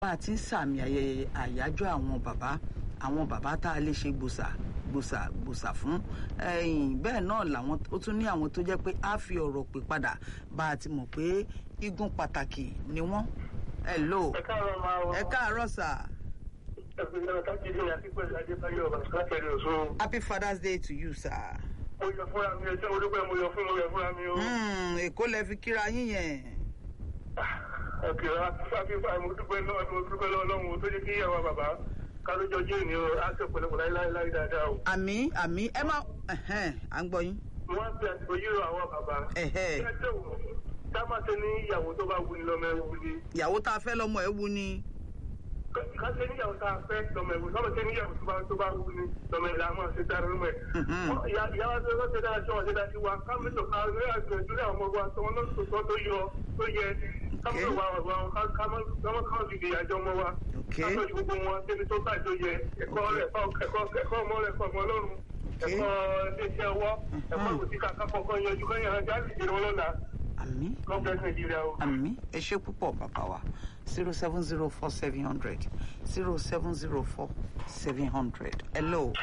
bá a ti ń sàmì ayẹyẹ àyájọ́ àwọn bàbá àwọn bàbá tá a lè ṣe gbòsà gbòsà gbòsà fún ẹ̀yìn bẹ́ẹ̀ náà làwọn ó tún ní àwọn tó jẹ́ pé á fi ọ̀rọ̀ pè padà bá a ti mọ̀ pé igun pàtàkì ni wọ́n ẹ lò ẹ káàárọ̀ máa wọ. ẹ káàárọ̀ sà ẹgbẹ́ náà kájídé àti pẹ̀lú adébáyọ̀ bàtúkàtẹ̀rẹ̀ ọ̀ṣun. happy father's day to you sir. mo yọ fúnra mi ẹjọ́ olúpẹ̀ mo yọ fún mo yọ fúnra mi o. Hmm, èkó lẹ fi kíra yín yẹn ọkẹ́ afífà mo dúpẹ́ lọ́wọ́ mo dúpẹ́ lọ́wọ́ lọ́wọ́ tó jẹ́ kí ìyàwó bàbá kálójọ jẹ́ èmi o á sọ pẹ̀lẹ́pẹ̀ láíláí dáadáa o. àmì àmì ẹ má ẹhẹn, à ń gbọ́ yín. wọ́n á fi àsìkò yìí rọ àwọn bàbá. Ẹ̀hẹ́. kí ẹ tẹ̀ wọ́n ká má ṣe ní ìyàwó tó bá wù ní lọ́mọ ẹ̀ wù ní. ìyàwó tá a fẹ́ lọ́mọ ẹ̀ wú ni. ká ṣe níyàwó tá a fẹ́ lọ́mọ ẹ̀ wù ní. lọ́mọ ṣe níyàwó tó bá tó bá wù ní lọ́mọ ẹ̀ làwọn ṣe dára lọ́mọ ẹ̀. Mhm. ìyàwó tó ṣe dára ṣọ́ wọn ṣe dára sí wa ká mẹ́tò ká ní àgbẹ̀jú ní àwọn ọmọ wa tó wọn náà tó tó yọ tó yẹ ká mọ̀ wá wá ká ká mọ̀ ká mọ̀ ká fi ìyàjọ́ ọmọ wa. Okay. ká tọ́jú gbogbo wọn débi tó bá tó yẹ ẹ̀kọ́ rẹ̀ ẹ̀kọ́ ẹ̀kọ́ ọmọ rẹ̀ ẹ̀kọ́ ọmọ ọlọ́run Okay. ẹ̀kọ́ iléeṣẹ́ ọwọ́ ẹ̀kọ́ ìwòsí kàkà kọ̀ọ̀kan yanjú kẹ́yìn ajá lè dèrò lọ́la àmì lọ́gbẹ̀ẹ́ nàìjíríà o. àmì ẹ ṣe púpọ̀ bàbá wa zero seven zero four seven hundred zero seven zero four seven hundred hello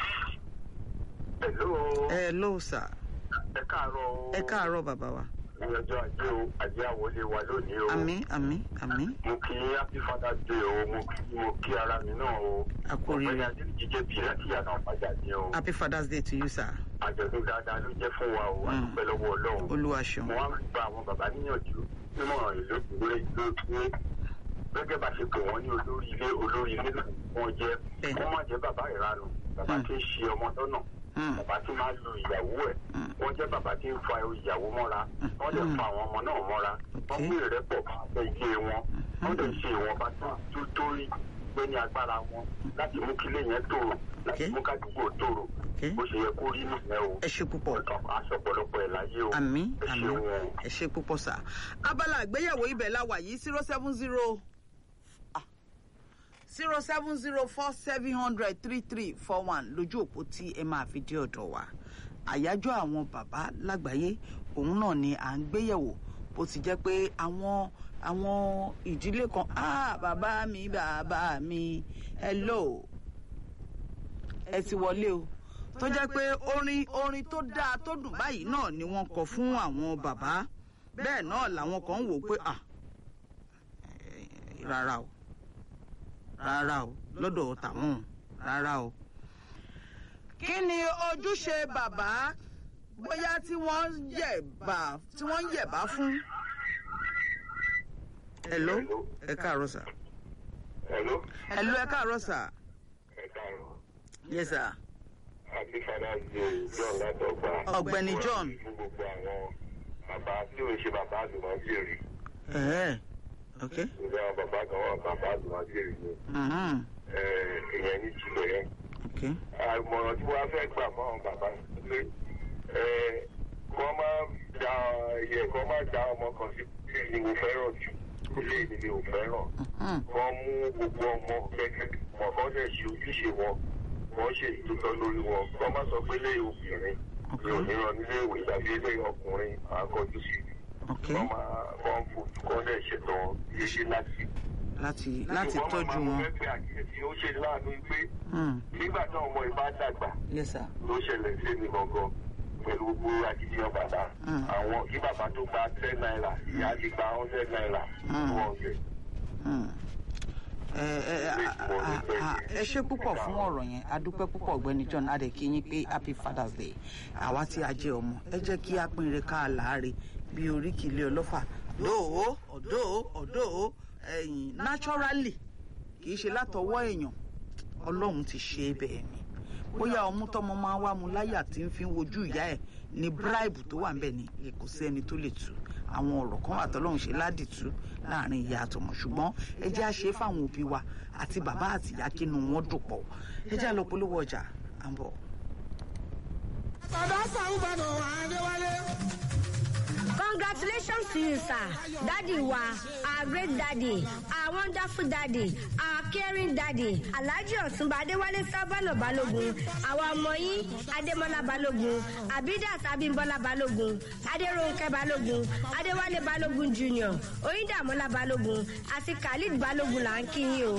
Hello. hello sir ẹ káàárọ̀ o. ẹ káàárọ̀ bàbá wa ní ọjọ́ ajé o ajé àwọlé wa lónìí o. àmì àmì àmì mo kí happy father's day o mo kí mo kí ara mi náà o. A kú oríire. ọ̀gbẹ́ni adéjì jẹ́ bí láti yàrá ọ̀pájà ní o. happy father's day to you sir àjọ̀dún dáadáa ló jẹ́ fún wa o a Mm. dúpẹ́ lọ́wọ́ ọlọ́run. olúwa ṣeun mo wá ń gba àwọn bàbá níyànjú nímọ̀ràn ìlú ìwé ìlú ní gẹ́gẹ́ bá ṣe pè wọ́n ní olórí ilé olórí ilé náà wọ́n jẹ́ Bẹ́ẹ̀. wọ́n má jẹ́ bàbá ìranù bàbá Mm. tí ń ṣe ọmọ lọ́nà Mm. bàbá tí máa lu ìyàwó ẹ̀ Mm. wọ́n jẹ́ bàbá tí ń fa ìyàwó mọ́ra wọ́n lè Mm. fa àwọn ọmọ náà mọ́ra wọ́n Okay. mú ìrẹ́pọ̀ fẹ́ ilé wọn wọ́n lè ṣe ìwọ̀nba tó tó tó rí pé ní agbára wọn láti mú kílé yẹn tòrò láti Okay. mú kádùúgbò tòrò Okay. bó ṣe yẹ kó rí nìyẹn o ẹ ṣe púpọ̀ aṣọ ọ̀pọ̀lọpọ̀ ẹ̀ láyé o àmì ẹ àmì ṣeun o. ẹ ṣe púpọ̀ sà abala àgbéyẹ̀wò ibẹ̀ la wà yìí zero seven zero zero seven zero four seven hundred three three four one lójú òpó tí ẹ máa fi dé ọ̀dọ̀ wa àyájọ́ àwọn bàbá lágbàáyé òun náà ni à ń gbéyẹ̀wò bó ti jẹ́ pé àwọn àwọn ìdílé kan ah bàbá mi bàbá mi hello ẹ ti wọlé o tó jẹ́ pé orin orin tó dáa tó dùn báyìí náà ni wọ́n kọ fún àwọn bàbá bẹ́ẹ̀ náà làwọn kan ń wò pé ah eh, rárá o rárá o lọ́dọ̀ tàwọn rárá o. kí ni ojúṣe bàbá bóyá tí wọ́n yẹ̀bà tí wọ́n yẹ̀bá fún. hello ẹ káàárọ̀ sà. Hello. hello ẹ káàárọ̀ sà. Ẹ káàárọ̀. yes sir. Happy Father's Day, John Látọ̀gbà. Ọ̀gbẹ́ni John. Fún gbogbo àwọn bàbá tí ò ń ṣe bàbá àdùnmọ́jèrè. ẹ̀ẹ́ ok. Ìgbà àwọn bàbá kan wà bàbá àdùnmọ́jèrè ni. mhm, Ẹ, Ìyẹn ní jùlọ yẹn. ok. Àmọ̀ràn tí wọ́n á fẹ́ gbà fún àwọn bàbá pé ẹ, kọ́ máa da ẹyẹ kọ́ máa da ọmọ kan sí ilé ni mo fẹ́ràn jù. Ilé ni mi ò fẹ́ràn. mhm, wọ́n mú gbogbo ọmọ gẹ́gẹ́ wọn kọ́ dẹ̀ ṣe ojúṣe wọn wọ́n ṣe ìtútọ́ lórí wọn wọ́n má sọ pé ilé obìnrin mi ò ní ràn nílé ìwé tàbí ilé ọkùnrin àkọjú sí ok. wọ́n máa wọ́n fojú kọ́ dẹ̀ ṣètò iṣẹ́ láti. láti láti Ṣùgbọ́n tọ́jú màmá mo wọn. fẹ́ pe àkíyèsí ó ṣe láàánú pé Hmm, nígbà tí ọmọ ìbá dàgbà yes sir. ló ṣẹlẹ̀ sí mi gangan pẹ̀lú gbogbo akitiyan bàbá Mm. àwọn kí bàbá tó gba ten naira ìyá ti gba hundred naira Mm. two hundred. Hmm. ẹ ẹ a- a- a- ẹ ṣe púpọ̀ fún ọ̀rọ̀ yẹn a dúpẹ́ púpọ̀ ọ̀gbẹ́ni John adèkí yín pé happy father's day àwa tí a jẹ́ ọmọ ẹ jẹ́ kí a pinre ká láàárẹ̀ bí oríkìlẹ̀ ọlọ́fà dóò ọ̀dọ́ ọ̀dọ́ ẹ̀yìn naturally kì í ṣe látọwọ́ èèyàn ọlọ́run ti ṣe é bẹ́ẹ̀ ni bóyá ọmú tọmọ máa wá mu láyà tí ń fi ń wojú ìyá ẹ̀ ní bribe tó wà ńbẹ̀ ni kò sí ẹni tó lè tú àwọn ọ̀rọ̀ kan wà tọ́lọ́run ṣe ládìtú láàrin ìyá àtọmọ ṣùgbọ́n ẹ jẹ́ á ṣe é fáwọn òbí wa àti bàbá àti ìyá kínú wọn dùn pọ̀ ẹ jẹ́ á lọ polówó ọjà à ń bọ̀. Bàbá Sàrúbàdàn Adéwálé. Congratulations to you, sir. Daddy wa, our great daddy, our wonderful daddy, our caring daddy. Alhaji Ọ̀túnba Adéwálé Sábànà Balógun, àwa ọmọ yín Adémọ́lá Balógun, Abidat Abímbọ́lá Balógun, Adérónkẹ́ Balógun, Adéwálé Balógun Junior, Oyíndàmọ́lá Balógun àti Khalid Balógun là ń kí yín o.